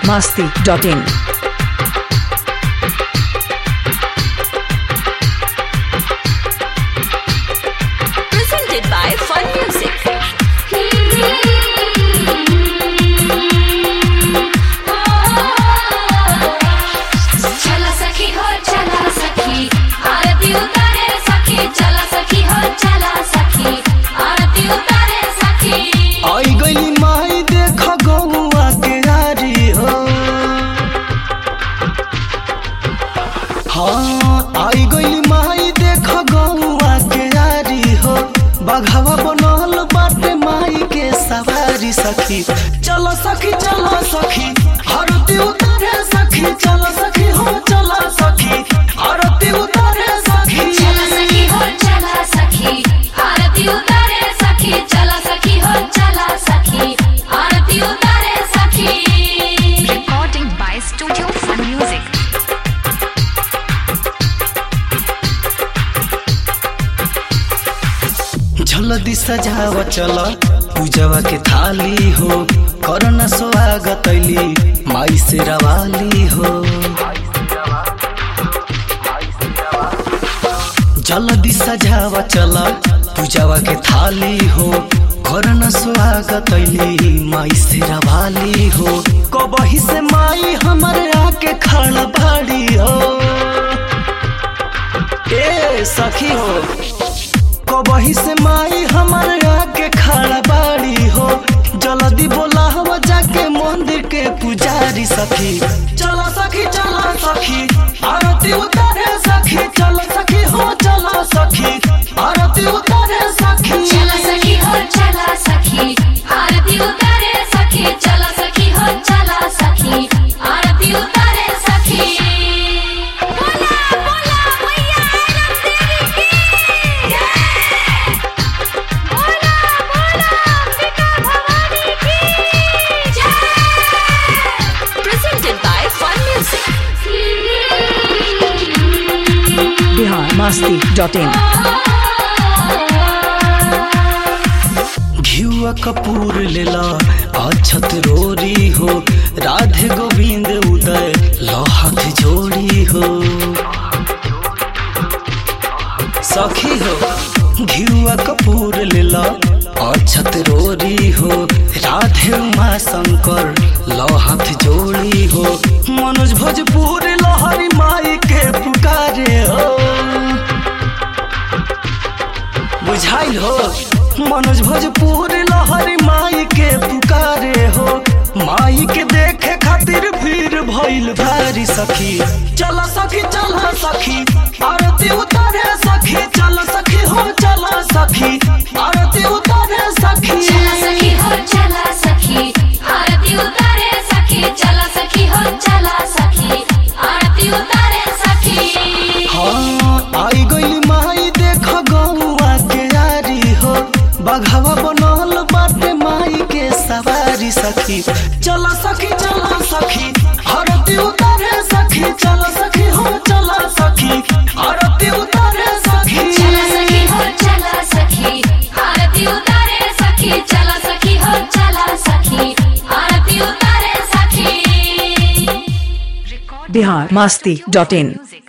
biharmasti.in presented by Fun Music. चला सखी हो चला सखी आरती उतारे सखी चला सखी हो चला सखी आरती उतारे सखी आई गई माई देख गौआ के यारी हो हाँ आई गई माई देख गौआ के यारी हो बघवा बनल बाटे माई के सवारी सखी चलो सखी चलो सखी आरती उतारे सखी चलो सखी हो चलो सखी आरती उतारे सखी चला सखी हो चला सखी आरती उतारे सखी चला सखी हो चला सखी आरती उतारे सखी Recording by Studio Fun Music. झलदी सजाव चल पूजवा के थाली हो करना स्वागत ऐली माई से रवाली हो जल्दी सजाव चल पूजवा के थाली हो करना स्वागत ऐली माई से रवाली हो कबही से माई हमारे आके खड़ा बाड़ी हो ए सखी हो कबही से माई हमारे आके खड़ा बाड़ी हो जल्दी बोला हो जाके मंदिर के पुजारी सखी चलो सखी चलो सखी आरती उतारे सखी चलो सखी हो चलो सखी आरती उतारे सखी चला सखी हो चला सखी आरती उतारे सखी चला सखी हो चला सखी आरती उतारे सखी बोला बोला मैया आरती देवी की जय बोला बोला अंबिका भवानी की जय Presented by Fun Music. biharmasti.in घियुआ Kapoor लेला अछत रोरी हो राधे गोविंद उदय लहत जोड़ी हो सखी हो घियुआ कपूर लेला अछत रोरी हो राधे उमा शंकर लहत जोड़ी हो मनोज भोजपुर लहरी माई के पुकारे हो बुझाइल हो मनोज भोजपुर लहरी माई के पुकारे हो माई के देखे खातिर भीड़ भइल भारी सखी चल सखी चल सखी आरती उतारे सखी चल सखी हो चल सखी आरती उतारे सखी चला सखी हो चला सखी आरती उतारे सखी चला सखी हो चला सखी आरती उतारे सखी हाँ आई गई माई देख गौआ के यारी हो बघवा बनल बाटे माई के सवारी सखी चल सखी चल सखी आरती उतारे सखी चल सखी हो चल सखी आरती उतारे सखी चला सखी हो चला सखी आरती उतारे सखी चला सखी हो चला सखी आरती उतारे सखी biharmasti.in